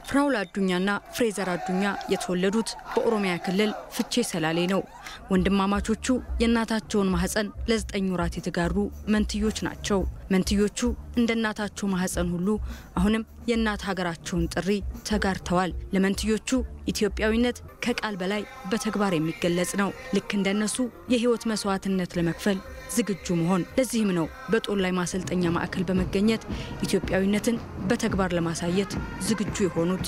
ፍራውል አዱኛና ፍሬዘር አዱኛ የተወለዱት በኦሮሚያ ክልል ፍቼ ሰላሌ ነው። ወንድማማቾቹ የእናታቸውን ማህፀን ለዘጠኝ ወራት የተጋሩ መንትዮች ናቸው። መንትዮቹ እንደ እናታቸው ማህፀን ሁሉ አሁንም የእናት ሀገራቸውን ጥሪ ተጋርተዋል። ለመንትዮቹ ኢትዮጵያዊነት ከቃል በላይ በተግባር የሚገለጽ ነው። ልክ እንደነሱ የህይወት መስዋዕትነት ለመክፈል ዝግጁ መሆን። ለዚህም ነው በጦር ላይ ማሰልጠኛ ማዕከል በመገኘት ኢትዮጵያዊነትን በተግባር ለማሳየት ዝግጁ የሆኑት።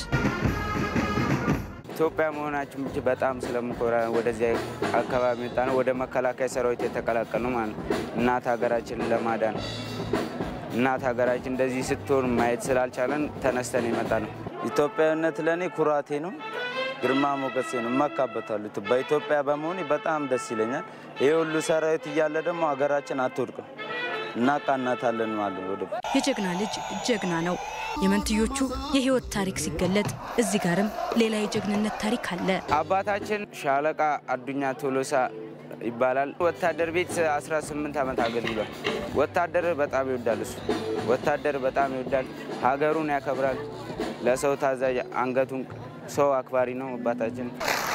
ኢትዮጵያ መሆናችን ብቻ በጣም ስለምኮራ ወደዚያ አካባቢ መጣ ነው። ወደ መከላከያ ሰራዊት የተቀላቀል ነው ማለት ነው። እናት ሀገራችንን ለማዳን እናት ሀገራችን እንደዚህ ስትሆን ማየት ስላልቻለን ተነስተን የመጣ ነው። ኢትዮጵያዊነት ለእኔ ኩራቴ ነው፣ ግርማ ሞገሴ ነው። እመካበታለሁ። በኢትዮጵያ በመሆኔ በጣም ደስ ይለኛል። ይህ ሁሉ ሰራዊት እያለ ደግሞ ሀገራችን አትወድቅም፣ እናቃናታለን ማለት ወደ የጀግና ልጅ ጀግና ነው። የመንትዮቹ የህይወት ታሪክ ሲገለጥ እዚህ ጋርም ሌላ የጀግንነት ታሪክ አለ። አባታችን ሻለቃ አዱኛ ቶሎሳ ይባላል። ወታደር ቤት 18 ዓመት አገልግሏል። ወታደር በጣም ይወዳል። እሱ ወታደር በጣም ይወዳል። ሀገሩን ያከብራል። ለሰው ታዛዥ፣ አንገቱን ሰው አክባሪ ነው አባታችን።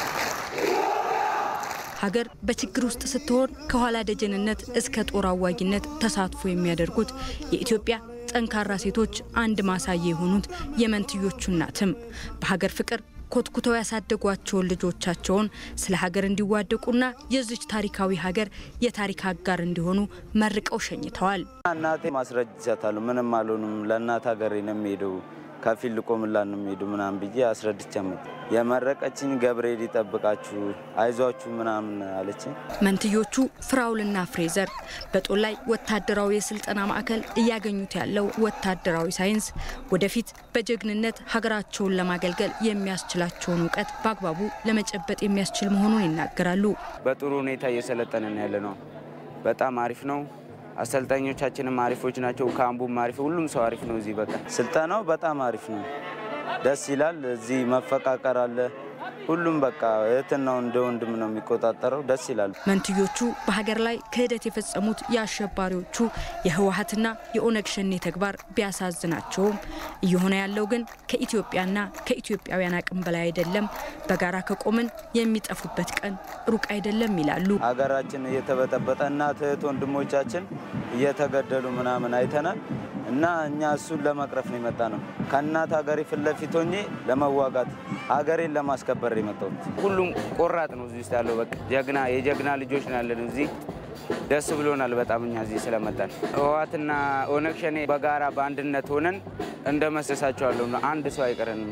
ሀገር በችግር ውስጥ ስትሆን ከኋላ ደጀንነት እስከ ጦር አዋጊነት ተሳትፎ የሚያደርጉት የኢትዮጵያ ጠንካራ ሴቶች አንድ ማሳያ የሆኑት የመንትዮቹ እናትም በሀገር ፍቅር ኮትኩተው ያሳደጓቸውን ልጆቻቸውን ስለ ሀገር እንዲዋደቁና የዚች ታሪካዊ ሀገር የታሪክ አጋር እንዲሆኑ መርቀው ሸኝተዋል። እናቴ ማስረጃ ይሰጣሉ። ምንም አልሆኑም፣ ለእናት ሀገሬ ነው የሚሄደው ከፊል ልቆምላት ነው የሚሄዱ ምናምን ብዬ አስረድቻ መጣ። የመረቀችኝ ገብርኤል ይጠብቃችሁ አይዟችሁ ምናምን አለችኝ። መንትዮቹ ፍራውልና ፍሬዘር በጦር ላይ ወታደራዊ የስልጠና ማዕከል እያገኙት ያለው ወታደራዊ ሳይንስ ወደፊት በጀግንነት ሀገራቸውን ለማገልገል የሚያስችላቸውን እውቀት በአግባቡ ለመጨበጥ የሚያስችል መሆኑን ይናገራሉ። በጥሩ ሁኔታ እየሰለጠንን ያለ ነው። በጣም አሪፍ ነው። አሰልጣኞቻችንም አሪፎች ናቸው። ካምቡም አሪፍ፣ ሁሉም ሰው አሪፍ ነው። እዚህ በቃ ስልጠናው በጣም አሪፍ ነው። ደስ ይላል። እዚህ መፈቃቀር አለ። ሁሉም በቃ እህትና እንደ ወንድም ነው የሚቆጣጠረው። ደስ ይላል። መንትዮቹ በሀገር ላይ ክህደት የፈጸሙት የአሸባሪዎቹ የህወሀትና የኦነግ ሸኔ ተግባር ቢያሳዝናቸውም እየሆነ ያለው ግን ከኢትዮጵያና ከኢትዮጵያውያን አቅም በላይ አይደለም፣ በጋራ ከቆምን የሚጠፉበት ቀን ሩቅ አይደለም ይላሉ። ሀገራችን እየተበጠበጠ እናት እህት ወንድሞቻችን እየተገደሉ ምናምን አይተናል እና እኛ እሱን ለመቅረፍ ነው የመጣ ነው። ከእናት ሀገሬ ፊት ለፊት ሆኜ ለመዋጋት ሀገሬን ለማስከበር ነው የመጣሁት። ሁሉም ቆራጥ ነው እዚህ ውስጥ ያለው። በቃ ጀግና የጀግና ልጆች ነው ያለን እዚህ። ደስ ብሎናል በጣም እኛ እዚህ ስለመጣን። ህወሓትና ኦነግ ሸኔ በጋራ በአንድነት ሆነን እንደመሰሳቸዋለሁ። አንድ ሰው አይቀረንም።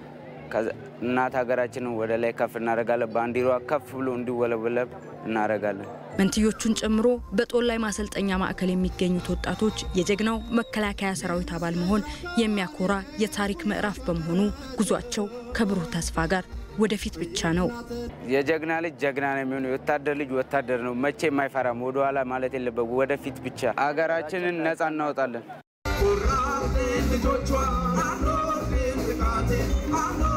እናት ሀገራችንን ወደ ላይ ከፍ እናደርጋለን። ባንዲሯ ከፍ ብሎ እንዲወለበለብ እናደርጋለን። መንትዮቹን ጨምሮ በጦር ላይ ማሰልጠኛ ማዕከል የሚገኙት ወጣቶች የጀግናው መከላከያ ሰራዊት አባል መሆን የሚያኮራ የታሪክ ምዕራፍ በመሆኑ ጉዟቸው ከብሩህ ተስፋ ጋር ወደፊት ብቻ ነው። የጀግና ልጅ ጀግና ነው የሚሆነው። የወታደር ልጅ ወታደር ነው። መቼ የማይፈራም ወደኋላ ማለት የለበት። ወደፊት ብቻ ሀገራችንን ነጻ እናወጣለን። ልጆቿ